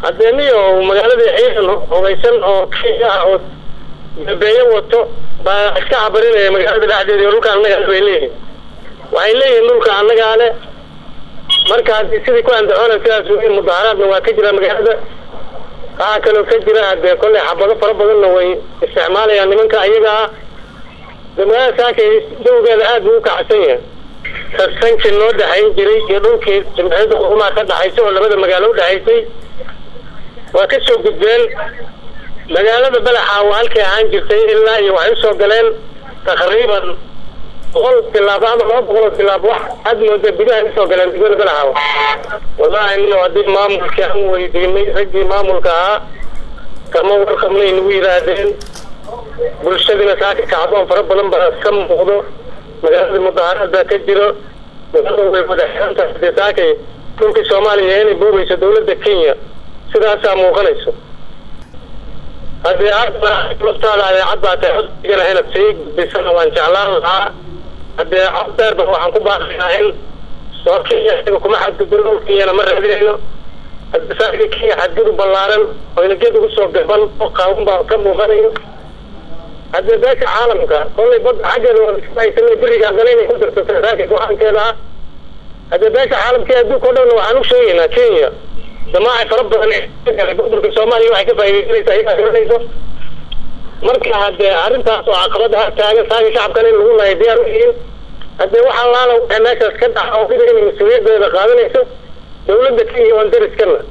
haddee niyo magaaladii ciidan hogeysan oo kenya ah oo dambeeyo wato baa iska cabarinaya magaalada dhexdeeda iyo dhulka annagaa bay leeyihin waxay leeyihiin dhulka annagaa le marka haddii sidii ku andacoona sidaas weyn mudaharaadna waa ka jira magaalada waxaa kaloo ka jira hadee kolley xabado fara badanna way isticmaalayaan nimanka ayaga ah de magaalada saakay dawgeeda aad buu u kacsan yahay sasanki noo dhexayn jiray iyo dhulkii jimciyada qurumaha ka dhaxaysa oo labada magaalo udhexaysay waa ka soo gudbeen magaalada balaxa waa halkay ahaan jirtay ilaa iyo waxay usoo galeen taqriiban boqol tilaabo ama laba boqoloo tilaabo wax aad mooda gudaha usoo galeen degmada balaxaawa wallahi nio haddii maamulkii aan weydiinay raggii maamulka ahaa kama warqabnay nagu yidhaahdeen bulshadina saaka kacdoon fara badan baa ka muuqdo magaalada mudaharada ka jiro magaalada way wada xirantahay dee saakay dhulkii soomaaliya inay boogeyso dawladda kenya sidaasaa muuqanayso haddii laftaada adeecad baa tahay codsigana inaad sii gudbisana waan jeclaan lahaa haddee cod dheerba waxaan ku baaqaynaa in soo kenya isaga kuma xadgudbin dhul kenyana ma raadinayno haddii saaka kenya xadgudub ballaaran oyna geed ugu soo gaban oo qaawan baa ka muuqanayo haddee beesha caalamka kollay badda xaggeeda waaisanay beriga haddana inay ku darsato saaka go-aankeeda ah haddee beesha caalamka adduunka o dhanna waxaan u sheegaynaa kenya damaaci fara badan gobolka soomaaliya waxay ka faaidaysanaysa ayagaa garanayso marka haddee arrintaas oo caqabada ha taagan saaka shacabkan in lagu lahay diyaar uyihiin haddee waxaa laala waxay meeshaas ka dhaxa oo sida inay mas-uuliyadeeda qaadanayso dawladda kenya oon dariskana